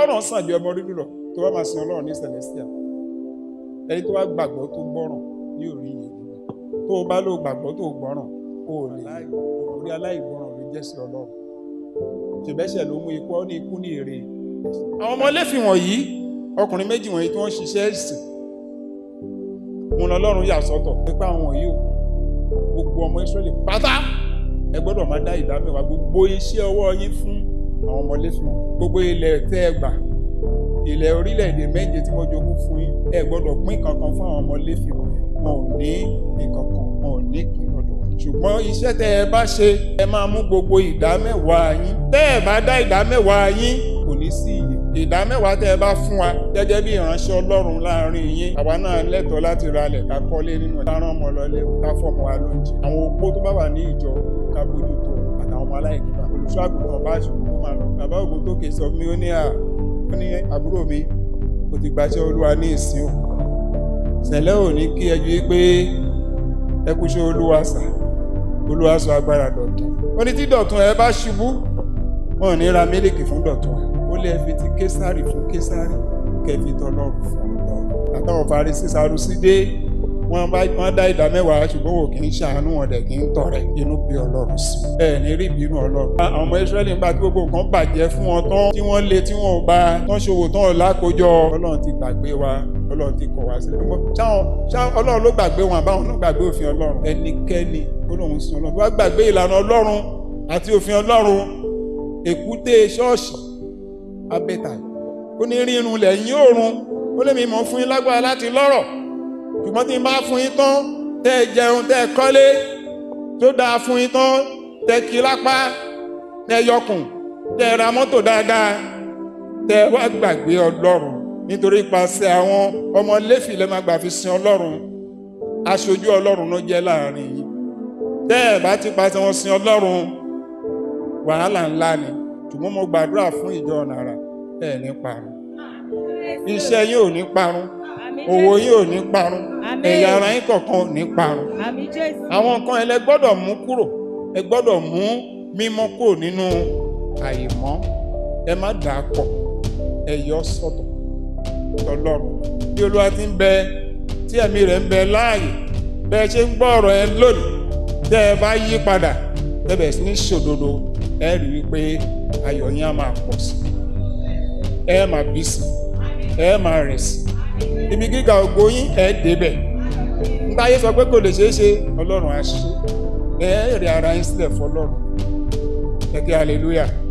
ìgbọ́ràn sàn ju ẹbọ rírú lọ tó bá máa sin ọlọ́run ní celestial ẹni tó bá gbàgbọ́ tó gbọ́ràn ní orí yẹn tó o bá lò gbàgbọ́ tó gbọ́ràn o ò lè orí aláìgbọ́ràn ló jẹ́ sí ọlọ́run ṣèbẹ́sẹ̀ ló mú ikú ọ ní ikú ní èrè àwọn ọmọ Léfì wọ̀nyí ọkùnrin méjì wọ̀nyí tí wọ́n ṣiṣẹ́ ìsìn wọn lọ́lọ́run yà sọ́tọ̀ nípa àwọn wọ̀nyí o gbogbo ọmọ Ísírẹ́lì pátá ẹ gbọ́dọ̀ máa dá ìdá mẹ́wàá gbogbo iṣẹ́ ọwọ́ yín fún àwọn ọmọ Léfì wọn gbogbo ilẹ̀ tẹ́ ẹ gbà ilẹ̀ orílẹ̀-èdè méje tí mo jogún fún yín ẹ gbọ́dọ̀ pín kankan fún àwọn ọmọ Léfì wọn wọn ò ní ìkankan wọn ò ní ìpín lọ́dọ̀ ṣùgbọ́n iṣẹ́ tẹ́ ẹ bá ṣe ẹ máa mú gbogbo ìdá mẹ́wàá yín tẹ́ ẹ bá dá ìdá mẹ́wàá yín kò ní sí iye ìdá mẹ́wàá tẹ́ ẹ bá fún wa gẹ́gẹ́ bí ìránṣẹ́ Ọlọ́run láàrin yín àwa náà lẹ́tọ̀ọ́ láti ralẹ̀ ká kọ́lé nínú ẹ̀ ká rán ọmọ lọlé ká fọmọ wa lóúnjẹ àwọn opó tó bá wà ní ìjọ ká bójú tó àtàwọn ọmọ aláìní bá olùṣọ́ àgùntàn bá ṣùgbọ́n kó máa lọ bàbá ògùn tó kè sọ fún mi ó ní à ó ní àbúrò mi kò ti gbàṣẹ Olúwa ní ìsìn o ṣẹlẹ̀ ò ní kí ẹjú pé ẹ kú ṣe Olúwa sà Olúwa sọ agbára dọ̀tun ó ní tí dọ̀tun ẹ bá ṣubú wọn ò ní ra mílíkì fún dọ̀tun ẹ ó lé fi ti késàrì fún késàrì kẹfì tọlọ́run fún Ọlọ́run àtàwọn Farisí Sadusí dé wọ́n bá wọ́n dá ìdá mẹ́wàá ṣùgbọ́n wò kì í ṣàánú wọn dẹ̀ kì í tọrẹ inú bí Ọlọ́run sí ẹ ní rí ìbínú Ọlọ́run. àwọn ọmọ Ísírẹ́lì ń bá tí gbogbo nǹkan bàjẹ́ fún wọn tán tí wọ́n lé tí wọ́n ò bá tán ṣòwò tán ò lákòójọ Ọlọ́run ti gbàgbé wa Ọlọ́run ti kọ̀ wá sílẹ̀. ṣáwọn ṣáwọn Ọlọ́run ló gbàgbé wọn àbáwọn ló gbàgbé òfin Ọlọ́run ẹnikẹ́ni tó lóun sin Ọlọ́run tó bá gbàgbé ìlànà Ọlọ́run àti òfin Ọlọ́run èkúté ṣọ́ọ̀ṣì abẹ́ta ó ní rírun lẹ́yìn òrun ó lè mi mọ̀ fún yín lágbára láti lọ́rọ̀ ṣùgbọ́n tí n bá fún yín tán tẹ́ ẹ jẹun tẹ́ ẹ kọ́lé tó dáa fún yín tán tẹ́ kí lápá tẹ́ yọkùn tẹ́ ra mọ́tò dáadáa tẹ́ wá gbàgbé ọlọ́run nítorí ipasẹ̀ àwọn ọmọ Léfì lẹ́ máa gbà fi sin ọlọ́run aṣojú ọlọ́run ló jẹ́ láàrin yìí tẹ́ ẹ bá ti pasẹ̀ wọn sin ọlọ́run wàhálà ńlá ni ṣùgbọ́n mo gbàdúrà fún ìjọ nàrà ẹ̀ ní parun iṣẹ́ yín ò ní parun òwò yín ò ní parun ẹ̀yà ara yín kọ̀ọ̀kan ò ní parun àwọn nǹkan ẹ lẹ gbọ́dọ̀ mú kúrò ẹ gbọ́dọ̀ mú mímọ́ kúrò nínú àìmọ́ ẹ má dà á pọ̀ ẹ yọ sọ́tọ̀ tọlọ́run bí olúwa ti ń bẹ tí ẹ̀mí rẹ̀ ń bẹ láàyè bẹ́ẹ̀ ṣe ń gbọ́ ọ̀rọ̀ ẹ lónìí tẹ́ ẹ bá yí padà tẹ́ bẹ̀ sí ní ṣòdodo ẹ rí i pé ayọ̀ yín á máa pọ̀ sí ẹ máa bí sí ẹ máa rìn sí ibi gíga ògo yín ẹ débẹ̀ ntáyé sọ pé kò lè ṣeé ṣe ọlọ́run á ṣe ẹ rí ara yín sílẹ̀ fọlọ́run ẹ kí hallelujah.